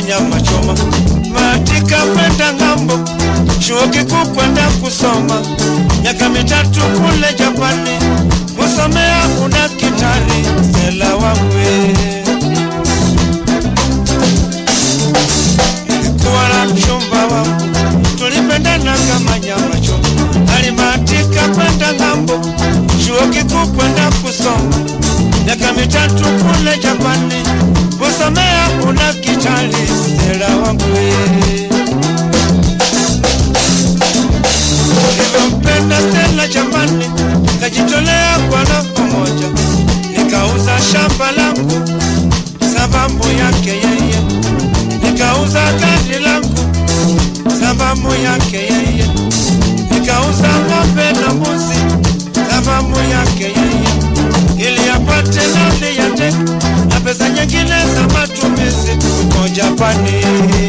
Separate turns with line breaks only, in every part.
kama nyama choma, matika kwenda ng'ambo, chuo kikuu kwenda kusoma, miaka mitatu kule Japani, kusomea udakitari, Stella wangwe nilikuwa na mchumba wangu, tulipendana kama nyama choma, alibahatika kwenda ng'ambo, chuo kikuu kwenda kusoma, miaka mitatu kule Japani, kusomea udakitari, Stella wangu nilivyompenda Stella Japani, nikajitolea kwa roho moja, nikauza shamba langu sababu yake yeye nikauza gari langu sababu yake yeye, nikauza ng'ombe na mbuzi sababu yake yeye, ili apate nauli ya ndege na pesa nyingine za matumizi huko Japani.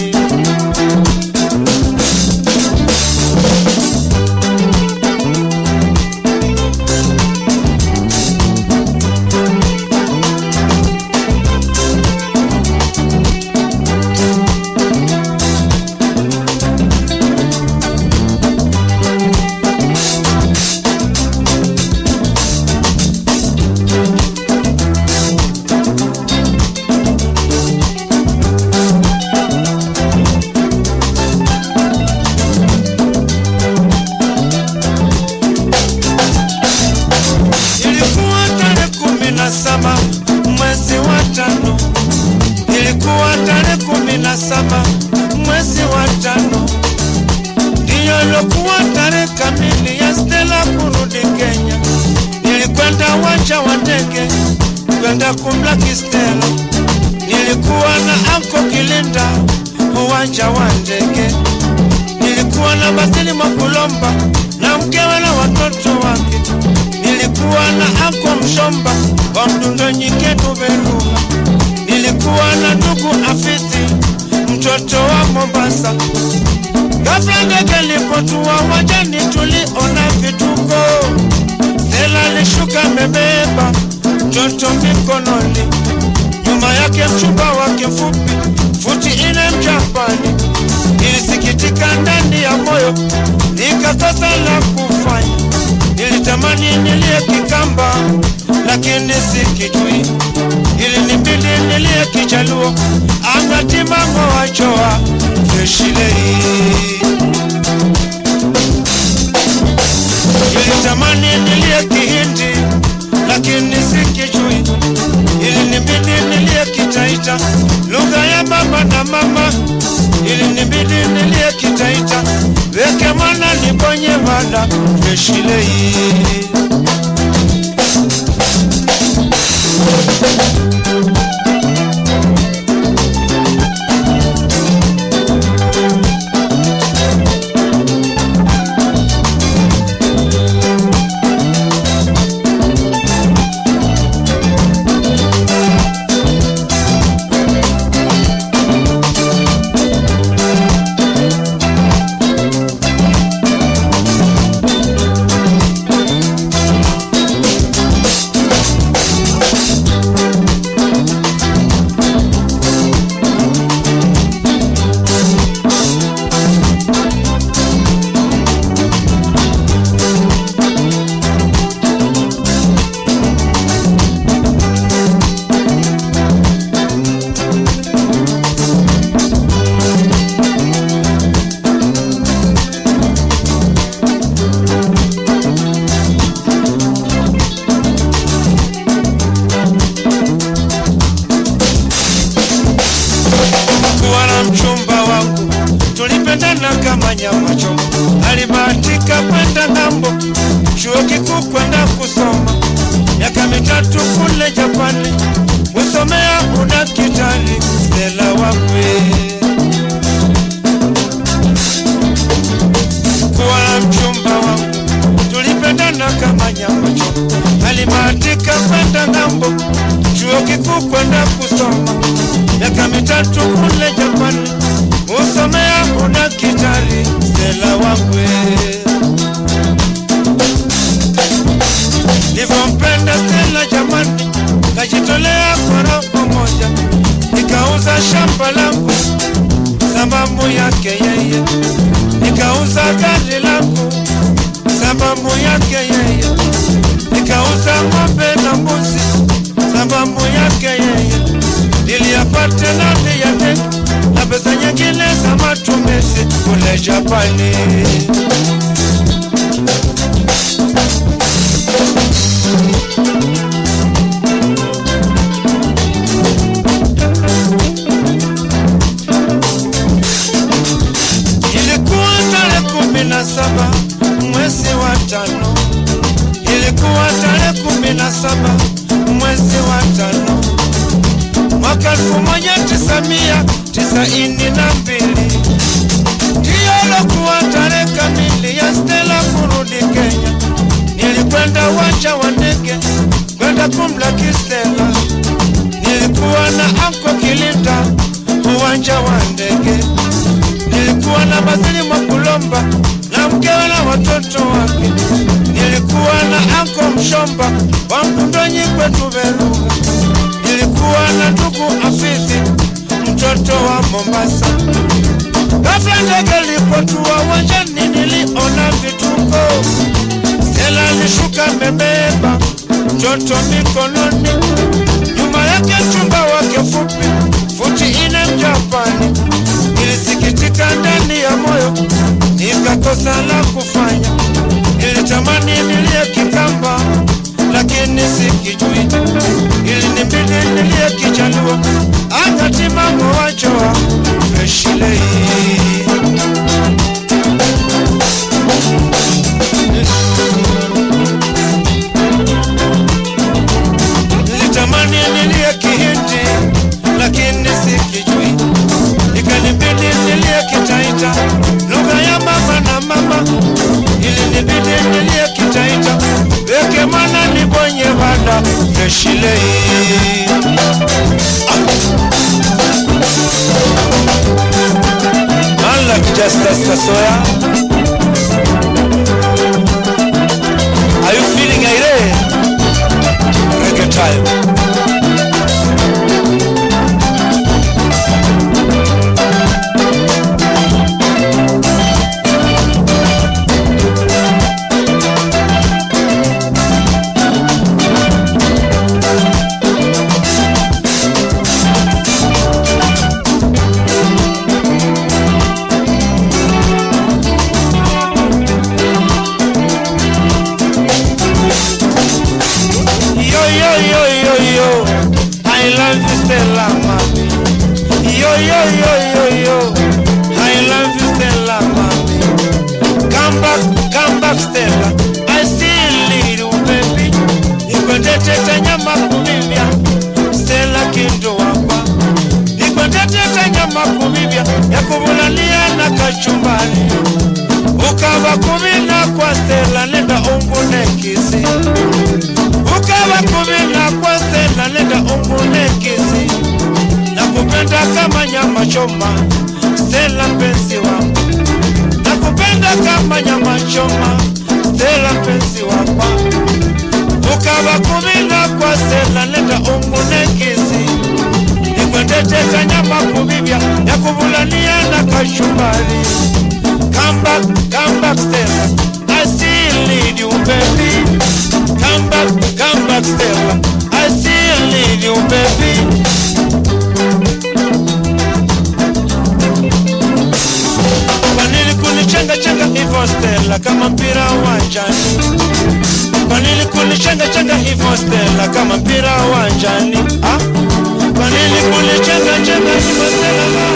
Ilikuwa tarehe kumi na saba mwezi wa tano, ilikuwa tarehe kumi na saba mwezi wa tano, ndiyo ilokuwa tarehe kamili ya Stella kurudi Kenya. Nilikwenda uwanja wa ndege kwenda kumlaki Stella, nilikuwa na anko Kilinda uwanja wa ndege, nilikuwa na Basili Mwakulomba na mkewe na watoto wake nilikuwa na anko Mshomba wa Mdundo Nyiketu Beruga, nilikuwa na ndugu Afisi mtoto wa Mombasa. Ghafla ndege ilipotua uwanjani, tuliona vituko. Stella alishuka amebeba mtoto mikononi, nyuma yake mchumba wake mfupi futi ine Mjapani. Nilisikitika ndani ya moyo, nikakosa la kufanya. Nilitamani nilie Kikamba, lakini sikijui. Ilinibidi nilie Kijaluo, angatimango wachoa freshilei. Nilitamani nilie Kihindi, lakini sikijui. Ilinibidi nilie Kitaita, lugha ya baba na mama. Ilinibidi nilie Kitaita, weke mwana nibonye mada freshilei. kuwa na mchumba wangu, tulipendana kama nyama choma. Alibahatika kwenda ng'ambo, chuo kikuu kwenda kusoma, miaka mitatu kule Japani, kusomea udakitari. Stella wakwe kuwa na mchumba wangu, tulipendana kama nyama choma. Alibahatika kwenda ng'ambo, chuo kikuu kwenda kusoma, miaka mitatu kule Japani, kusomea udakitari. Stella wakwe nilivyompenda Stella jamani, kajitolea kwa roho moja, nikauza shamba langu sababu yake yeye, nikauza gari langu sababu yake yeye, nikauza ng'ombe na mbuzi sababu yake yeye, niliyapata nani yate na pesa nyingine za matumizi kule Japani. Ilikuwa tarehe kumi na saba mwezi wa tano, ilikuwa tarehe kumi na saba mwezi wa tano mwaka elfu moja tisa mia tisaini na mbili ndiyo lokuwa tarehe kamili ya Stella kurudi Kenya. Nilikwenda uwanja wa ndege kwenda kumlaki Stella, nilikuwa na anko Kilinda uwanja wa ndege nilikuwa na Bazili Mwakulomba na mkewe na watoto wake. Nilikuwa na anko Mshomba wa Mkundonyi kwetu Beruga. Nilikuwa na ndugu Afizi mtoto wa Mombasa. Ghafla ndege lipotua uwanjani, niliona vituko. Stella alishuka amebeba mtoto mikononi, nyuma yake mchumba wake fupi futi ine Mjapani. Nilisikitika ndani ya moyo, nikakosa la kufanya. Nilitamani nilie Kikamba, lakini sikijui. Ilinibidi nilie Kijaluo, akati mambo wajoa Freshilei. Nilitamani nilie Kihindi, lakini sikijui ikanibidi nilie Kitaita, lugha ya mama na mama, ilinibidi nilie Kitaita, weke mwana nibonye bada freshilei Man like Justice Kasoya Are you feeling irate? Reggae time Yo yo yo yo yo, I love you Stella mami. Yo yo yo yo yo, I love you Stella mami. Come back, come back Stella, I still need you baby. Nikwendetete nyama kumivya, Stella kindo wapa. Nikwendetete nyama kumivya, ya kubulalia na kachumbari. Ukava kumina kwa Stella, nenda ungune kisi ukawa kumina kwa Stella, nenda ungune kisi na kupenda kama nyama choma. Stella mpenzi wangu, na kupenda kama nyama choma. Stella mpenzi wangu, ukawa kumina kwa Stella, nenda ungune kisi nikwendeteka nyama kubibya ya kubulania na kashumbari. Come back, come back Stella, I still need you baby. Come back, come back Stella, I still need you baby. Kwa nini kunichenga chenga hivyo Stella kama mpira uwanjani? Kwa nini kunichenga chenga hivyo Stella kama mpira uwanjani? Ah? Kwa nini kunichenga chenga hivyo Stella